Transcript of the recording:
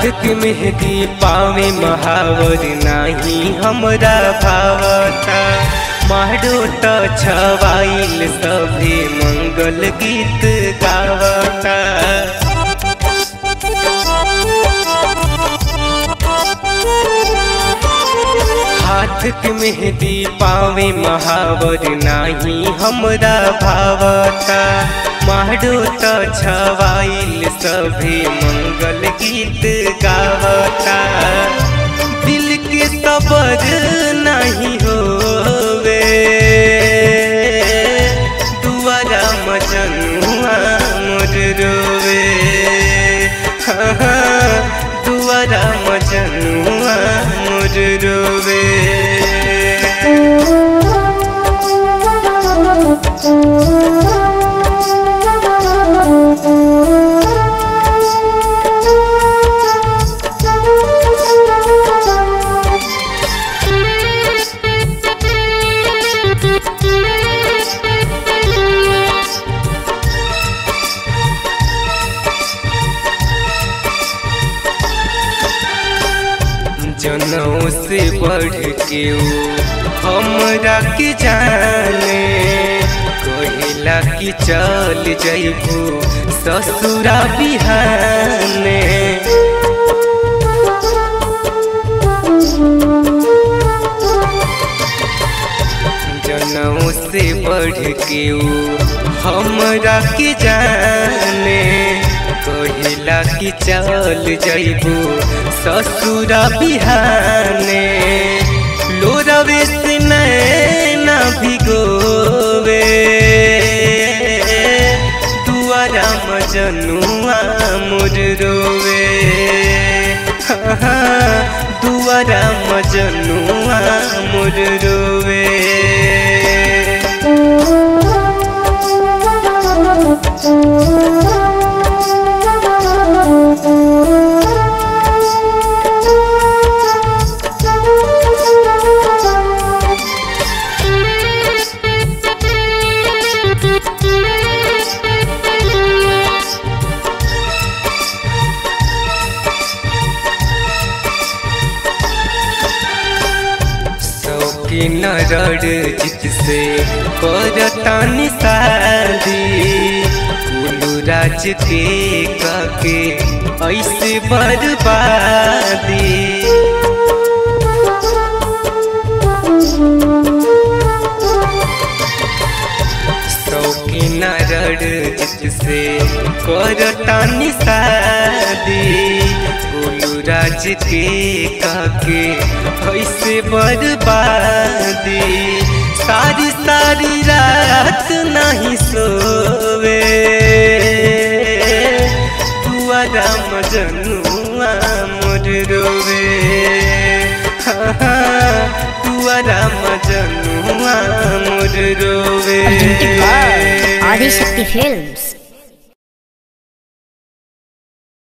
हाथ के मेहंदी पावे महावर नाही हमरा भावता मारो त छवाइल सभे मंगल गीत गावता हाथ के मेहंदी पावे महावर नाही हमरा भावता मारो त छवाइल सभे मंगल गीत गावता दिल के सबर नहीं होवे दुआरा मजनुआ मोर रोवे हाँ, हाँ, दुआरा मजनुआ मोर रोवे जनऊ से बढ़ के ऊ हमरा के जाने कहिला कि चल जइबू ससुरा बिहाने जनऊ से बढ़ के ऊ हमरा के जाने कहिला कि चल जइबू ससुरा बिहाने लोरवे से नैना भिगोवे दुआरा मजनुआ मोर रोवे हाँ, हाँ, दुआरा मजनुआ मोर रोवे सौकी नरड़ जित से करतानी शादी कुलू राज के काके ऐसे बर्बादी शौकी नरड़ जित से करतानी शादी गोलू राज के काके ऐसे बर्बादी सारी सारी रात नहीं सोवे दुआरा मजनुआ मोर रोवे हाँ, हाँ, दुआरा मजनुआ मोर रोवे आदिशक्ति फिल्म्स